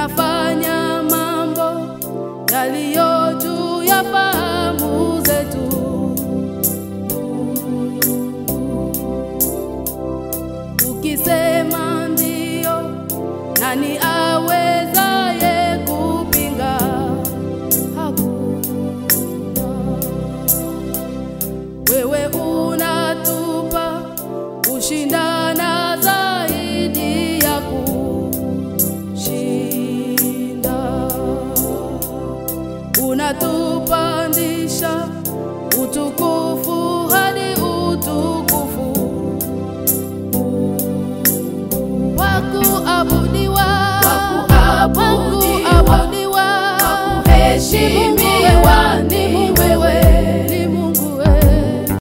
unafanya mambo yaliyo juu ya fahamu zetu. Ukisema ndio, nani awezaye kupinga? Hakuna. Wewe unatupa ushinda